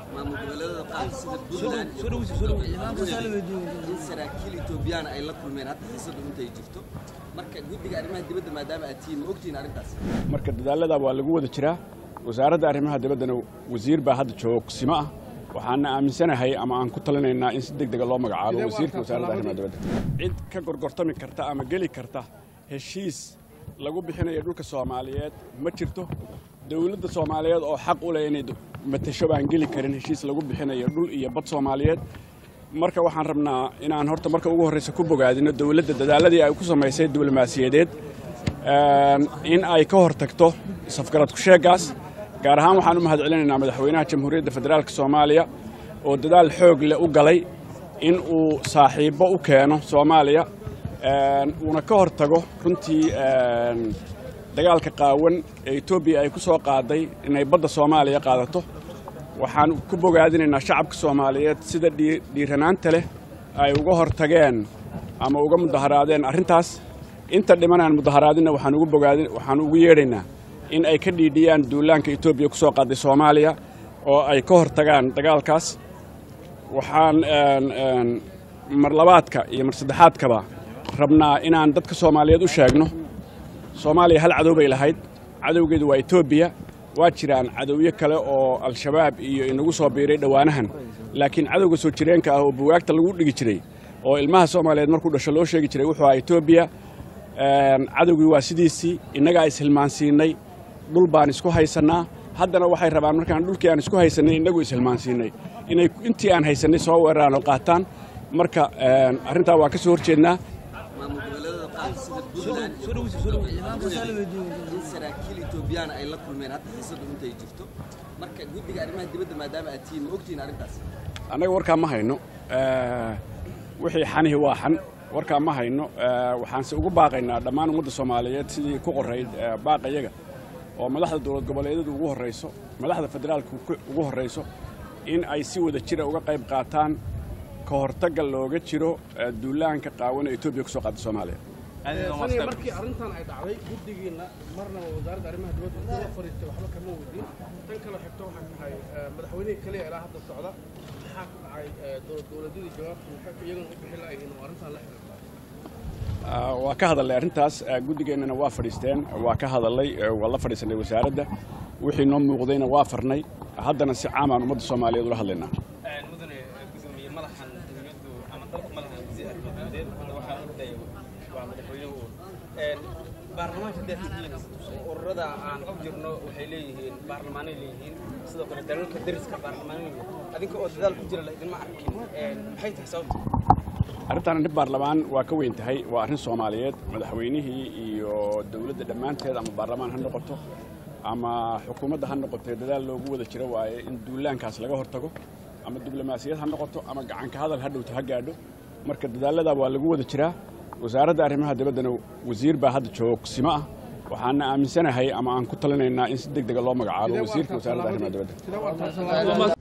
maamul goboleedada qaar sida puntland iyo in saraakiil etoobiyaan ay la kulmeen hadda xiisadu intay jirto marka guddiga arrimaha dibadda maadaama aad tihiin ma ogtihiin arrintaas marka dadaalada waa lagu wada jiraa wasaaradda arrimaha dibaddana wasiir baa hadda joogsimo ah waxaana aaminsanahay ama aan ku talinaynaa in si deg dega loo magacaabo wasiirka wasaaradda arrimaha dibadda cid ka gorgortami karta ama geli karta heshiis lagu bixinayo dhulka soomaaliyeed ma jirto dowladda soomaaliyeed oo xaq u leh inay matasho baan geli karin heshiis lagu bixinayo dhul iyo bad soomaaliyeed marka waxaan rabnaa inaan horta marka ugu horreysa ku bogaadino dowladda dadaaladii ay ku samaysay diblomaasiyadeed in ay ka hor tagto safgarad kusheegaas gaar ahaan waxaan u mahad celinaynaa madaxweynaha jamhuuriyadda federaalka soomaaliya oo dadaal xoog leh u galay in uu saaxiibbo u keeno soomaaliya uuna ka hor tago runtii dagaalka qaawan ee etoobiya ay ku soo qaaday inay badda soomaaliya qaadato waxaan ku bogaadinaynaa shacabka soomaaliyeed sida dhiiranaanta leh ay uga hor tageen ama uga mudaharaadeen arrintaas inta dhimanaan mudaharaadinna waxaan ugu bogaadin waxaan ugu yeedhaynaa in ay ka dhiidhiyaan duulaanka etoobiya ku soo qaaday soomaaliya oo ay ka hor tagaan dagaalkaas waxaan mar labaadka iyo mar saddexaadkaba rabnaa inaan dadka soomaaliyeed u sheegno soomaaliya hal cadow bay lahayd cadowgeedu waa etoobiya waa jiraan cadowyo kale oo al-shabaab iyo inagu soo biiray dhowaanahan laakiin cadowga soo jireenka ah oo bugaagta lagu dhigi jiray oo ilmaha soomaaliyeed markuu dhasho loo sheegi jiray wuxuu ahaa etoobiya cadowgii waa sidiisii innagaa ishilmaansiinay dhul baan isku haysannaa haddana waxay rabaan markaan dhulkii aan isku haysannay innagu ishilmaansiinay inay intii aan haysannay soo weeraraan oo qaataan marka arrintaa waa ka soo horjeednaa maamul goboleedada qaar sida puntland iyo in saraakiil etoobiyaan ay la kulmeen hadda xiisadu intay jirto marka guddiga arrimaha dibadda maadaama aad tihiin ma ogtihiin arrintaas annaga warkaa ma hayno wixii xanihi waa xan warkaa ma hayno waxaanse ugu baaqaynaa dhammaan ummadda soomaaliyeed sidii ku qorayd baaqayaga oo madaxda dowlad goboleedyadu ugu horrayso madaxda federaalka ugu horrayso in ay si wada jira uga qayb qaataan ka hortagga looga jiro duulaanka qaawan ee etoobiya ku soo qaada soomaaliya markii arrintan ay dhacday guddigiina marnaba wasaaradda arrimaha dibadda intuu la fariistay waxba kama wadin tan kale xigto waxay tahay madaxweynihii kaliya ilaa hadda socda maxaa ku dhacay dowladyadii jawaabtu maxay iyagana u bixi la'yihiin oo arrintan la xiriirta waa ka hadalnay arrintaas guddigeennana waa fadhiisteen waa ka hadalay waa la fadhiisanay wasaaradda wixii noo muuqdayna waa farnay haddana si caamaan ummadda soomaaliyeed ula hadlaynaa mudane gudoomiye madaxan dowladdu ama dalka madaxan wasiir arrimadeed hadda waxaa ordaya waa madaxweynuhu baarlamaanka daaxiyiin ururada aan ku jirno waxay leeyihiin baarlamaanay leeyihiin sidoo kale dalalka dariska baarlamaanay leeyihiin adinka oo dadaal ku jira la idinma arkin maxay tahay sababta arrintan arrin baarlamaan waa ka weyn tahay waa arrin soomaaliyeed madaxweynihii iyo dowladda dhammaanteed ama baarlamaan ha noqoto ama xukuumadda ha noqotee dadaal loogu wada jiro waaye in duulaankaas laga hortago ama diblomaasiyad ha noqoto ama gacanka hadal ha dhowto ha gaadho marka dadaaladaa waa lagu wada jiraa wasaaradda arrimaha dibaddana wasiir baa hadda joogsimo ah waxaana aaminsanahay ama aan ku talinaynaa in si deg dega loo magacaabo wasiirka wasaaradda arrimaha dibadda